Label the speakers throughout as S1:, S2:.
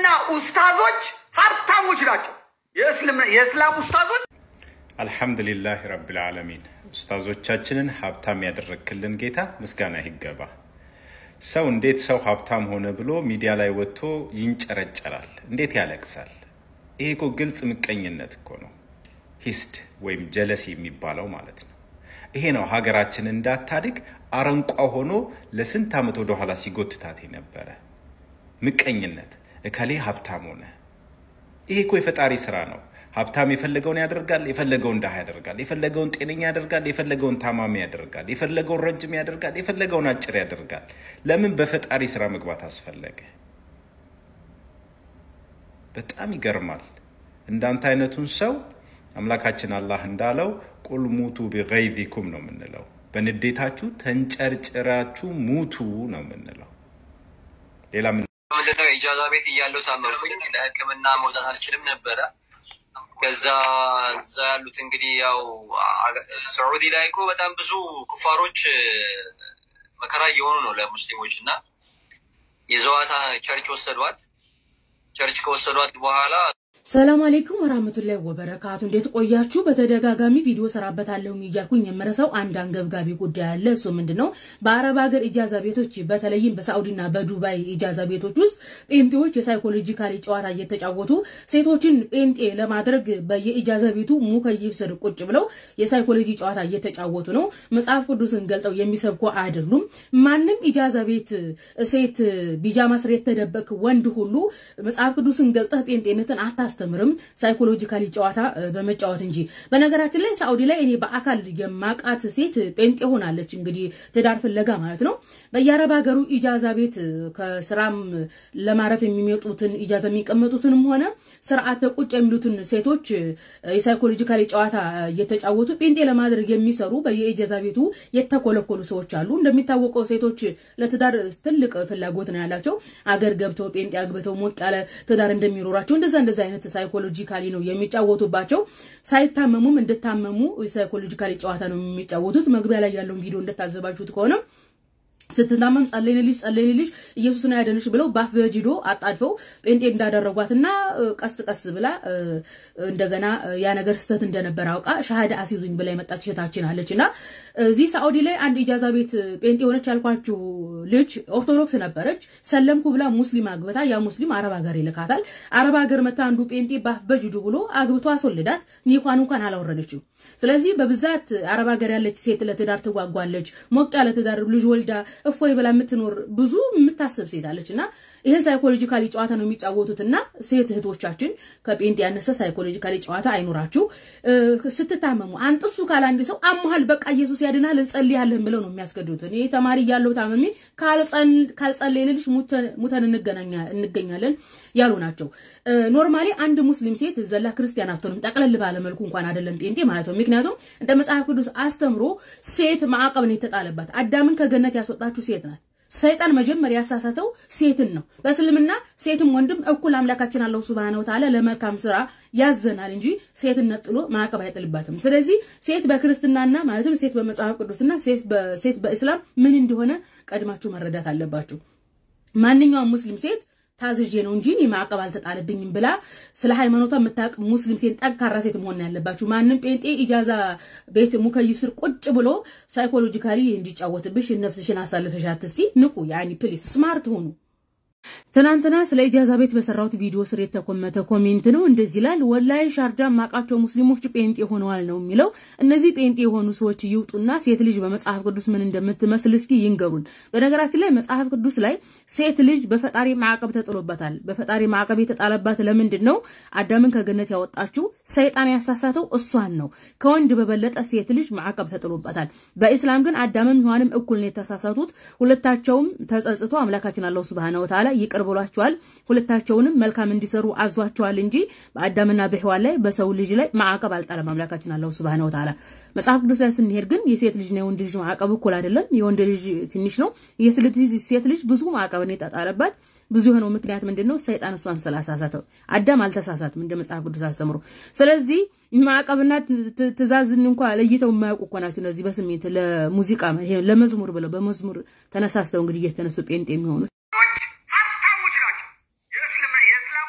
S1: የእስልምና ኡስታዞች ሀብታሞች ናቸው። የእስልምና የእስላም ኡስታዞች
S2: አልሐምዱሊላህ ረብል ዓለሚን ኡስታዞቻችንን ሀብታም ያደረግክልን ጌታ ምስጋና ይገባ። ሰው እንዴት ሰው ሀብታም ሆነ ብሎ ሚዲያ ላይ ወጥቶ ይንጨረጨራል? እንዴት ያለቅሳል? ይሄ እኮ ግልጽ ምቀኝነት እኮ ነው። ሂስድ ወይም ጀለሲ የሚባለው ማለት ነው። ይሄ ነው ሀገራችን እንዳታድግ አረንቋ ሆኖ ለስንት ዓመት ወደኋላ ሲጎትታት ነበረ። ምቀኝነት፣ እከሌ ሀብታም ሆነ። ይሄ እኮ የፈጣሪ ስራ ነው። ሀብታም የፈለገውን ያደርጋል፣ የፈለገውን ድሃ ያደርጋል፣ የፈለገውን ጤነኛ ያደርጋል፣ የፈለገውን ታማሚ ያደርጋል፣ የፈለገውን ረጅም ያደርጋል፣ የፈለገውን አጭር ያደርጋል። ለምን በፈጣሪ ስራ መግባት አስፈለገ? በጣም ይገርማል። እንዳንተ አይነቱን ሰው አምላካችን አላህ እንዳለው ቁል ሙቱ ቢገይዚኩም ነው የምንለው። በንዴታችሁ ተንጨርጭራችሁ ሙቱ ነው የምንለው። ሌላ ምን
S3: ምንድነው ኢጃዛ ቤት እያለሁ ታመምኩኝ። ለሕክምና መውጣት አልችልም ነበረ። ከዛ እዛ ያሉት እንግዲህ ያው ሳዑዲ ላይ እኮ በጣም ብዙ ኩፋሮች መከራ እየሆኑ ነው ለሙስሊሞች እና የዘዋታ ቸርች ወሰዷት። ቸርች ከወሰዷት በኋላ
S4: ሰላም አሌይኩም ወራህመቱላሂ ወበረካቱ። እንዴት ቆያችሁ? በተደጋጋሚ ቪዲዮ ሰራበታለሁ እያልኩኝ የምረሳው አንድ አንገብጋቢ ጉዳይ አለ። እሱ ምንድን ነው? በአረብ ሀገር ኢጃዛ ቤቶች በተለይም በሳዑዲና በዱባይ ኢጃዛ ቤቶች ውስጥ ጴንጤዎች የሳይኮሎጂካሊ ጨዋታ እየተጫወቱ ሴቶችን ጴንጤ ለማድረግ በየኢጃዛ ቤቱ ሙከይፍ ስር ቁጭ ብለው የሳይኮሎጂ ጨዋታ እየተጫወቱ ነው። መጽሐፍ ቅዱስን ገልጠው የሚሰብኩ አይደሉም። ማንም ኢጃዛ ቤት ሴት ቢጃማ ስር የተደበቅ ወንድ ሁሉ መጽሐፍ ቅዱስን ገልጠህ ጴንጤነትን አታ አያስተምርም ሳይኮሎጂካሊ ጨዋታ በመጫወት እንጂ። በነገራችን ላይ ሳኡዲ ላይ እኔ በአካል የማቃት ሴት ጴንጤ ሆናለች። እንግዲህ ትዳር ፍለጋ ማለት ነው። በየአረብ ሀገሩ ኢጃዛ ቤት ከስራም ለማረፍ የሚመጡትን ኢጃዛ የሚቀመጡትንም ሆነ ስርዓተ ቁጭ የሚሉትን ሴቶች የሳይኮሎጂካሊ ጨዋታ እየተጫወቱ ጴንጤ ለማድረግ የሚሰሩ በየኢጃዛ ቤቱ የተኮለኮሉ ሰዎች አሉ። እንደሚታወቀው ሴቶች ለትዳር ትልቅ ፍላጎት ነው ያላቸው። አገር ገብተው ጴንጤ አግብተው ሞቅ ያለ ትዳር እንደሚኖራቸው እንደዛ እንደዛ አይነት ሳይኮሎጂካሊ ነው የሚጫወቱባቸው። ሳይታመሙም እንድታመሙ ሳይኮሎጂካሊ ጨዋታ ነው የሚጫወቱት። መግቢያ ላይ ያለውን ቪዲዮ እንደታዘባችሁት ከሆነ ስትታመም ጸለይንልሽ ጸለይንልሽ ኢየሱስ ነው ያደንሽ ብለው ባፍ በጂዶ አጣድፈው ጴንጤ እንዳደረጓትና ቀስ ቀስ ብላ እንደገና ያ ነገር ስህተት እንደነበረ አውቃ ሻሃዳ አስይዙኝ ብላ የመጣች እህታችን አለች እና እዚህ ሳኡዲ ላይ አንድ ኢጃዛ ቤት ጴንጤ የሆነች ያልኳችሁ ልጅ ኦርቶዶክስ ነበረች። ሰለምኩ ብላ ሙስሊም አግብታ ያ ሙስሊም አረብ ሀገር ይልካታል። አረብ ሀገር መታ አንዱ ጴንጤ ባፍ በጅዱ ብሎ አግብቶ አስወልዳት ኒኳን እንኳን አላወረደችም። ስለዚህ በብዛት አረብ ሀገር ያለች ሴት ለትዳር ትጓጓለች። ሞቅ ያለ ትዳር ልጅ ወልዳ እፎይ ብላ የምትኖር ብዙ የምታስብ ሴት አለች እና ይህን ሳይኮሎጂካሊ ጨዋታ ነው የሚጫወቱት እና ሴት እህቶቻችን ከጴንጤ ያነሰ ሳይኮሎጂካሊ ጨዋታ አይኖራችሁ። ስትታመሙ አንጥሱ ካለ አንድ ሰው አሞሃል፣ በቃ ኢየሱስ ያድናል እንጸልያለን ብለው ነው የሚያስገድዱት። እኔ ተማሪ እያለሁ ታመሜ ካልጸለይንልሽ ሙተን እንገኛለን ያሉ ናቸው። ኖርማሊ አንድ ሙስሊም ሴት ዘላ ክርስቲያን አትሆንም፣ ጠቅለል ባለመልኩ እንኳን አይደለም ጴንጤ ማለት ነው። ምክንያቱም እንደ መጽሐፍ ቅዱስ አስተምሮ ሴት ማዕቀብ ነው የተጣለባት። አዳምን ከገነት ያስወጣችሁ ሴት ናት። ሰይጣን መጀመሪያ ያሳሳተው ሴትን ነው። በእስልምና ሴትም ወንድም እኩል አምላካችን አላሁ ሱብሃነሁ ወተዓላ ለመልካም ስራ ያዘናል እንጂ ሴትን ነጥሎ ማዕቀብ አይጥልባትም። ስለዚህ ሴት በክርስትናና ማለትም ሴት በመጽሐፍ ቅዱስና ሴት በእስላም ምን እንደሆነ ቀድማችሁ መረዳት አለባችሁ። ማንኛውም ሙስሊም ሴት ታዝዤ ነው እንጂ እኔ ማዕቀብ አልተጣለብኝም ብላ ስለ ሃይማኖቷ የምታውቅ ሙስሊም ሴት ጠንካራ ሴት መሆን ያለባችሁ። ማንም ጴንጤ ኢጃዛ ቤት ሙከይፍ ስር ቁጭ ብሎ ሳይኮሎጂካሊ እንዲጫወትብሽ ነፍስሽን አሳልፈሽ አትስቲ። ንቁ፣ ያኒ ፕሊስ ስማርት ሆኑ። ትናንትና ስለ ኢጃዛ ቤት በሰራሁት ቪዲዮ ስር የተኮመተ ኮሜንት ነው። እንደዚህ ይላል። ወላይ ሻርጃ ማቃቸው ሙስሊሞች ጴንጤ ሆነዋል ነው የሚለው። እነዚህ ጴንጤ የሆኑ ሰዎች ይውጡና ሴት ልጅ በመጽሐፍ ቅዱስ ምን እንደምትመስል እስኪ ይንገሩን። በነገራችን ላይ መጽሐፍ ቅዱስ ላይ ሴት ልጅ በፈጣሪ ማዕቀብ ተጥሎበታል። በፈጣሪ ማዕቀብ የተጣለባት ለምንድን ነው? አዳምን ከገነት ያወጣችው ሰይጣን ያሳሳተው እሷን ነው። ከወንድ በበለጠ ሴት ልጅ ማዕቀብ ተጥሎበታል። በኢስላም ግን አዳምም ሔዋንም እኩል ነው የተሳሳቱት። ሁለታቸውም ተጸጽቶ አምላካችን አላሁ ሱብሃነሁ ወተዓላ ይቅር ብሏቸዋል። ሁለታቸውንም መልካም እንዲሰሩ አዟቸዋል እንጂ በአዳምና በሔዋን ላይ በሰው ልጅ ላይ ማዕቀብ አልጣለም አምላካችን አላሁ ሱብሃነሁ ወተዓላ። መጽሐፍ ቅዱስ ላይ ስንሄድ ግን የሴት ልጅና የወንድ ልጅ ማዕቀብ እኩል አይደለም። የወንድ ልጅ ትንሽ ነው፣ የሴት ልጅ ብዙ ማዕቀብ ነው የተጣለባት። ብዙ የሆነው ምክንያት ምንድን ነው? ሰይጣን እሷን ስላሳሳተው። አዳም አልተሳሳትም እንደ መጽሐፍ ቅዱስ አስተምሮ። ስለዚህ ማዕቀብና ትእዛዝን እንኳ ለይተው የማያውቁ እኮ ናቸው እነዚህ በስሜት ለሙዚቃ ለመዝሙር ብለው በመዝሙር ተነሳስተው እንግዲህ እየተነሱ ጴንጤ የሚሆኑት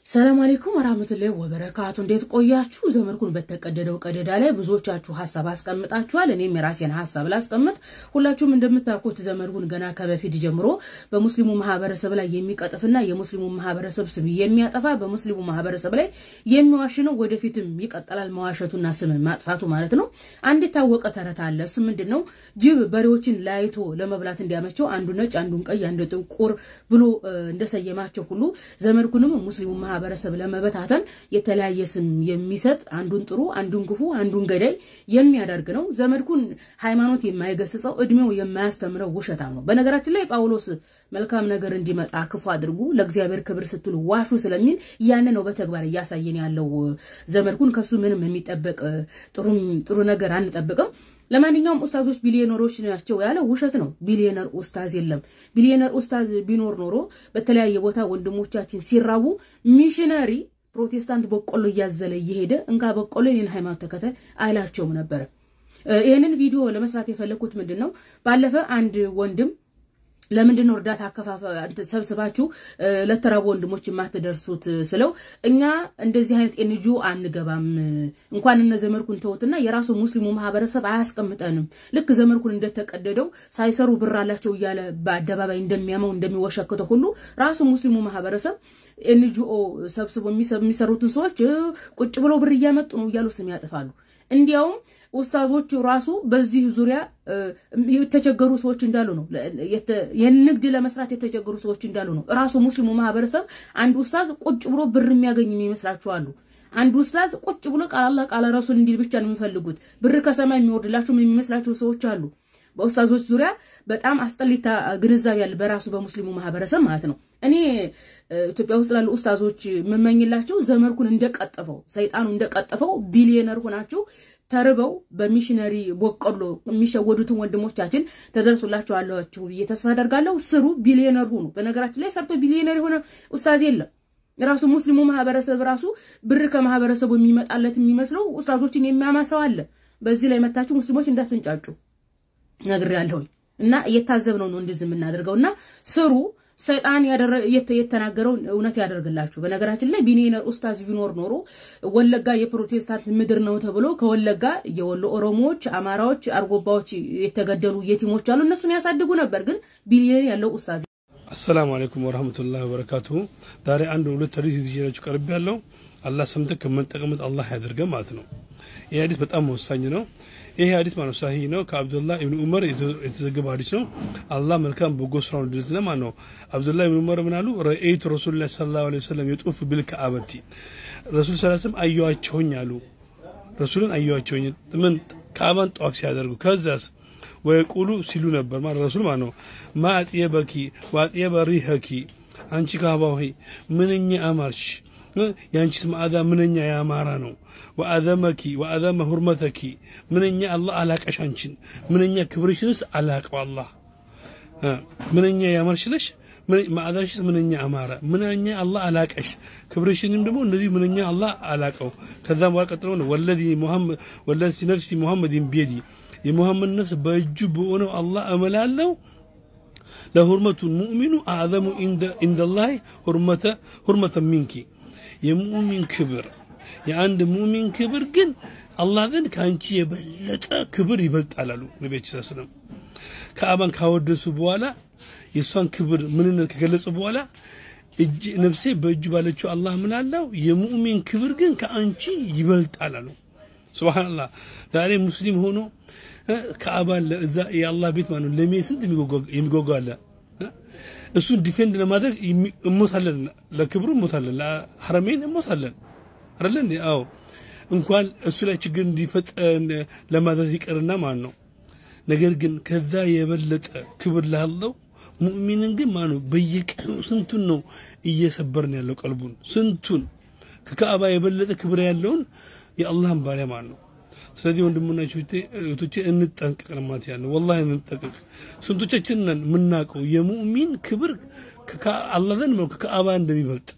S4: ሰላም አለይኩም ወራህመቱላሂ ወበረካቱ። እንዴት ቆያችሁ? ዘመድኩን በተቀደደው ቀደዳ ላይ ብዙዎቻችሁ ሀሳብ አስቀምጣችኋል። እኔም የራሴን ሀሳብ ላስቀምጥ። ሁላችሁም እንደምታውቁት ዘመድኩን ገና ከበፊት ጀምሮ በሙስሊሙ ማህበረሰብ ላይ የሚቀጥፍና የሙስሊሙ ማህበረሰብ ስም የሚያጠፋ በሙስሊሙ ማህበረሰብ ላይ የሚዋሽ ነው። ወደፊትም ይቀጥላል መዋሸቱና ስም ማጥፋቱ ማለት ነው። አንድ የታወቀ ተረት አለ። እሱ ምንድን ነው? ጅብ በሬዎችን ለያይቶ ለመብላት እንዲያመቸው አንዱ ነጭ፣ አንዱን ቀይ፣ አንዱ ጥቁር ብሎ እንደሰየማቸው ሁሉ ዘመድኩንም ሙስሊሙ ማህበረሰብ ለመበታተን የተለያየ ስም የሚሰጥ አንዱን ጥሩ አንዱን ክፉ አንዱን ገዳይ የሚያደርግ ነው። ዘመድኩን ሃይማኖት የማይገስጸው እድሜው የማያስተምረው ውሸታም ነው። በነገራችን ላይ ጳውሎስ መልካም ነገር እንዲመጣ ክፉ አድርጉ፣ ለእግዚአብሔር ክብር ስትሉ ዋሹ ስለሚል ያን ነው በተግባር እያሳየን ያለው። ዘመድኩን ከሱ ምንም የሚጠበቅ ጥሩ ነገር አንጠብቅም። ለማንኛውም ኡስታዞች ቢሊዮነሮች ናቸው ያለው ውሸት ነው። ቢሊዮነር ኡስታዝ የለም። ቢሊዮነር ኡስታዝ ቢኖር ኖሮ በተለያየ ቦታ ወንድሞቻችን ሲራቡ ሚሽነሪ ፕሮቴስታንት በቆሎ እያዘለ እየሄደ እንካ በቆሎ የኔን ሃይማኖት ተከተል አይላቸውም ነበረ። ይህንን ቪዲዮ ለመስራት የፈለግኩት ምንድን ነው ባለፈ አንድ ወንድም ለምንድን ነው እርዳታ ሰብስባችሁ ለተራቡ ወንድሞች የማትደርሱት ስለው እኛ እንደዚህ አይነት ኤንጂኦ አንገባም እንኳን እነ ዘመድኩን ተውትና የራሱ ሙስሊሙ ማህበረሰብ አያስቀምጠንም ልክ ዘመድኩን እንደተቀደደው ሳይሰሩ ብር አላቸው እያለ በአደባባይ እንደሚያመው እንደሚወሸክተው ሁሉ ራሱ ሙስሊሙ ማህበረሰብ ኤንጂኦ ሰብስቦ የሚሰሩትን ሰዎች ቁጭ ብለው ብር እያመጡ ነው እያሉ ስም ያጥፋሉ እንዲያውም ኡስታዞቹ ራሱ በዚህ ዙሪያ የተቸገሩ ሰዎች እንዳሉ ነው። የንግድ ለመስራት የተቸገሩ ሰዎች እንዳሉ ነው። ራሱ ሙስሊሙ ማህበረሰብ አንድ ኡስታዝ ቁጭ ብሎ ብር የሚያገኝ የሚመስላችሁ አሉ። አንድ ኡስታዝ ቁጭ ብሎ ቃል አላህ ቃል ረሱል እንዲል ብቻ ነው የሚፈልጉት። ብር ከሰማይ የሚወርድላቸው የሚመስላቸው ሰዎች አሉ። በኡስታዞች ዙሪያ በጣም አስጠሊታ ግንዛቤ ያለ በራሱ በሙስሊሙ ማህበረሰብ ማለት ነው። እኔ ኢትዮጵያ ውስጥ ላሉ ኡስታዞች የምመኝላቸው ዘመድኩን እንደቀጠፈው ሰይጣኑ እንደቀጠፈው ቢሊዮነር ሆናችሁ ተርበው በሚሽነሪ በቆሎ የሚሸወዱትን ወንድሞቻችን ተደርሶላቸዋላችሁ ብዬ ተስፋ አደርጋለሁ። ስሩ፣ ቢሊዮነር ሁኑ። በነገራችን ላይ ሰርቶ ቢሊዮነር የሆነ ኡስታዝ የለም። ራሱ ሙስሊሙ ማህበረሰብ ራሱ ብር ከማህበረሰቡ የሚመጣለት የሚመስለው ኡስታዞችን የሚያማሰው አለ። በዚህ ላይ መታችሁ ሙስሊሞች እንዳትንጫጩ ነግሬያለሁኝ እና እየታዘብነው ነው እንደዚህ የምናደርገው እና ስሩ ሰይጣን የተናገረው እውነት ያደርግላችሁ። በነገራችን ላይ ቢሊዮነር ኡስታዝ ቢኖር ኖሮ ወለጋ የፕሮቴስታንት ምድር ነው ተብሎ ከወለጋ የወሎ ኦሮሞዎች፣ አማራዎች፣ አርጎባዎች የተገደሉ የቲሞች አሉ። እነሱን ያሳድጉ ነበር። ግን ቢሊዮን ያለው ኡስታዝ
S5: አሰላሙ አለይኩም ወራህመቱላሂ ወበረካቱሁ። ዛሬ አንድ ሁለት ሐዲስ ይዤላችሁ ቀርብ ያለው አላህ ሰምተን ከምንጠቀምት አላህ ያደርገን ማለት ነው። ይህ ሐዲስ በጣም ወሳኝ ነው። ይሄ ሐዲስ ማለት ሳሂህ ነው። ከአብዱላህ ኢብኑ ዑመር የተዘገበ ሐዲስ ነው። አላህ መልካም በጎ ስራውን ድልት ለማን ነው? አብዱላህ ኢብኑ ዑመር ምን አሉ? ረአይቱ ረሱሉላህ ሰለላሁ ዐለይሂ ወሰለም የጡፍ ቢልከዓበቲ ረሱል ሰለላሁ ዐለይሂ ወሰለም አየኋቸውኝ አሉ። ረሱልን አየኋቸውኝ ምን ከዓባን ጠዋፍ ሲያደርጉ ከዛስ ወየቁሉ ሲሉ ነበር ማለት ረሱል ማለት ነው። ማ አጥየበኪ ወአጥየበ ሪሐኪ አንቺ ካዕባ ሆይ ምንኛ አማርሽ፣ የአንቺስ መዓዛ ምንኛ ያማራ ነው። ወአዘመኪ ወአዘመ ሁርመተኪ ምንኛ አላህ አላቀሽ አንቺን ምንኛ ክብርሽንስ አላቀው አላህ ምንኛ ያማርሽ ነሽ መዓዛሽስ ምንኛ አማረ ምንኛ አላህ አላቀሽ ክብርሽንም ደግሞ እንደዚህ ምንኛ አላህ አላቀው ከዛም በኋላ ቀጥሎ ነው ወለዚ ሙሐመድ ወለዚ ነፍሲ ሙሐመድን ቢየዲ የሙሐመድ ነፍስ በእጁ በሆነው አላህ እመላለሁ ለሁርመቱ ሙእሚኑ አዕዘሙ ኢንደላህ ሁርመተ ሁርመተ ሚንኪ የሙእሚን ክብር የአንድ ሙእሚን ክብር ግን አላህ ዘንድ ከአንቺ የበለጠ ክብር ይበልጣል አሉ ነቢያችን ሰለላሁ ዐለይሂ ወሰለም። ከአባን ካወደሱ በኋላ የእሷን ክብር ምንነት ከገለጹ በኋላ እጅ ነፍሴ በእጁ ባለችው አላህ ምን አለው የሙእሚን ክብር ግን ከአንቺ ይበልጣል አሉ። ሱብሃንአላህ ዛሬ ሙስሊም ሆኖ ከአባን ለዛ የአላህ ቤት ማለት ነው ለሜ ስንት የሚጓጓ አለ። እሱን ዲፌንድ ለማድረግ እሞታለን፣ ለክብሩ እሞታለን፣ ለሐረሜን እሞታለን አይደለ እንዴ? አዎ እንኳን እሱ ላይ ችግር እንዲፈጠር ለማድረስ ይቀርና ማለት ነው። ነገር ግን ከዛ የበለጠ ክብር ላለው ሙእሚንን ግን ማለት ነው በየቀኑ ስንቱን ነው እየሰበርን ያለው ቀልቡን ስንቱን ከካዕባ የበለጠ ክብር ያለውን የአላህን ባሪያ ማለት ነው። ስለዚህ ወንድሞና እህቶቼ እንጠንቀቅ ለማለት ያለው ወላሂ እንጠንቀቅ። ስንቶቻችን ነን የምናውቀው የሙእሚን ክብር አላህ ዘንድ ነው ከካዕባ እንደሚበልጥ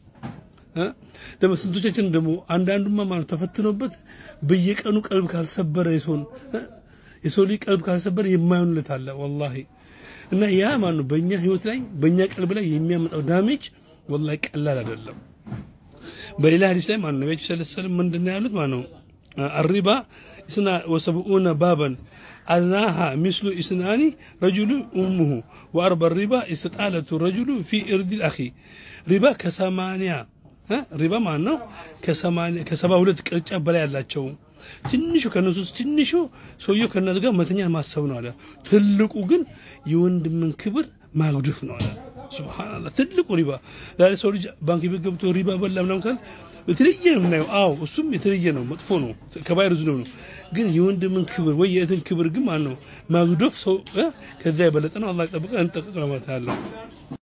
S5: ደግሞ ስንቶቻችን ደግሞ አንዳንዱማ ማለት ተፈትኖበት በየቀኑ ቀልብ ካልሰበረ የሰውን የሰው ልጅ ቀልብ ካልሰበረ የማይሆንለት አለ ወላሂ። እና ያ ማለት ነው በእኛ ህይወት ላይ በእኛ ቀልብ ላይ የሚያመጣው ዳሜጅ ወላሂ ቀላል አይደለም። በሌላ ሀዲስ ላይ ማነው ነቢያችን ሰለላሁ ዐለይሂ ወሰለም ምንድን ነው ያሉት? ማነው አሪባ እስና ወሰብኡነ ባበን አድናሃ ሚስሉ ኢስናኒ ረጁሉ ኡሙሁ ወአርበ ሪባ ኢስጣለቱ ረጁሉ ፊ እርዲ አኺ ሪባ ከሰማንያ እ ሪባ ማን ነው ከሰባ ሁለት ቅርጫ በላይ ያላቸው ትንሹ ከነሱ ውስጥ ትንሹ ሰውየው ከነሱ ጋር መተኛ ማሰብ ነው አለ። ትልቁ ግን የወንድምን ክብር ማጉደፍ ነው አለ። ሱብሃንአላህ ትልቁ ሪባ ዛሬ ሰው ልጅ ባንክ ቤት ገብቶ ሪባ በላ ምናምን ካል የተለየ ነው የምናየው። አዎ እሱም የተለየ ነው፣ መጥፎ ነው፣ ከባይር ዝኑብ ነው። ግን የወንድምን ክብር ወይ የእህትን ክብር ግን ማን ነው ማጉደፍ ሰው ከዛ የበለጠ ነው። አላህ ይጠብቀን። እንጠቅቅ ለማለት ያለው